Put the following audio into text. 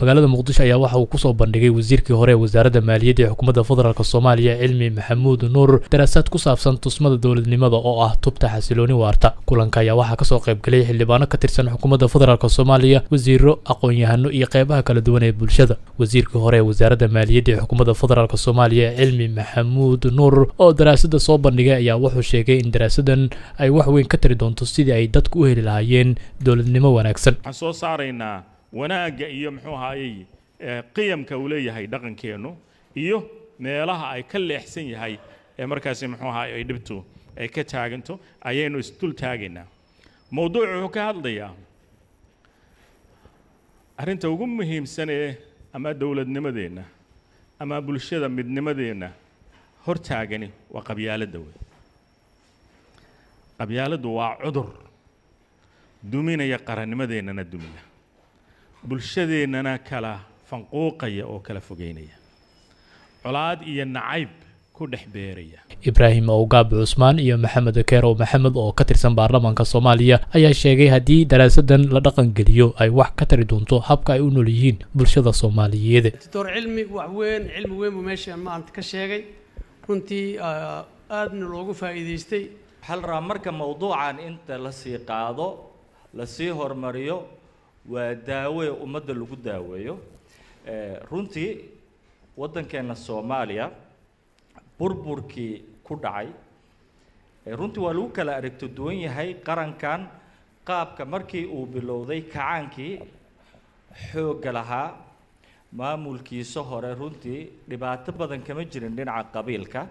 magaalada muqdisho ayaa waxa uu kusoo bandhigay wasiirkii hore ee wasaaradda maaliyadda ee xukuumadda federaalk soomaaliya cilmi maxamuud nuur daraasaad ku saabsan tusmada dowladnimada oo ah tubta xasilooni waarta kulanka ayaa waxaa kasoo qaybgalay xildhibaano ka tirsan xukuumadda federaalk soomaaliya wasiiro aqoon-yahano iyo qeybaha kala duwan ee bulshada wasiirkii hore ee wasaaradda maaliyadda ee xukuumadda federaalk soomaaliya cilmi maxamuud nuur oo daraasada soo bandhigay ayaa wuxuu sheegay in daraasadan ay wax weyn ka tari doonto sidii ay dadku u heli lahaayeen dowladnimo wanaagsan waxaan soo saaraynaa wanaagga iyo muxuu ahaayey qiyamka uu leeyahay dhaqankeennu iyo meelaha ay ka leexsan yahay ee markaasi muxuu ahaay ay dhibtu ay ka taaganto ayaynu isdul taagaynaa mowduucu wuxuu ka hadlayaa arrinta ugu muhiimsan ee ama dowladnimadeenna ama bulshada midnimadeenna hortaagani waa qabyaaladda wey qabyaaladdu waa cudur duminaya qarannimadeennana dumiya bulshadeennana kala fanquuqaya oo kala fogeynaya colaad iyo nacayb ku dhex beeraya ibraahim owgaab cusmaan iyo maxamed keerow maxamed oo ka tirsan baarlamaanka soomaaliya ayaa sheegay haddii daraasadan la dhaqangeliyo ay wax ka tari doonto habka ay u nool yihiin bulshada soomaaliyeed doctor cilmi wax weyn cilmi weyn buu meesha maanta ka sheegay runtii aadna loogu faa'iidaystay waxaa la rabaa marka mawduucan inta lasii qaado lasii hormariyo waa daawe ummadda lagu daaweeyo runtii waddankeenna soomaaliya burburkii ku dhacay runtii waa lagu kala aragto duwan yahay qarankan qaabka markii uu bilowday kacaankii xoogga lahaa maamulkiisa hore runtii dhibaato badan kama jirin dhinaca qabiilka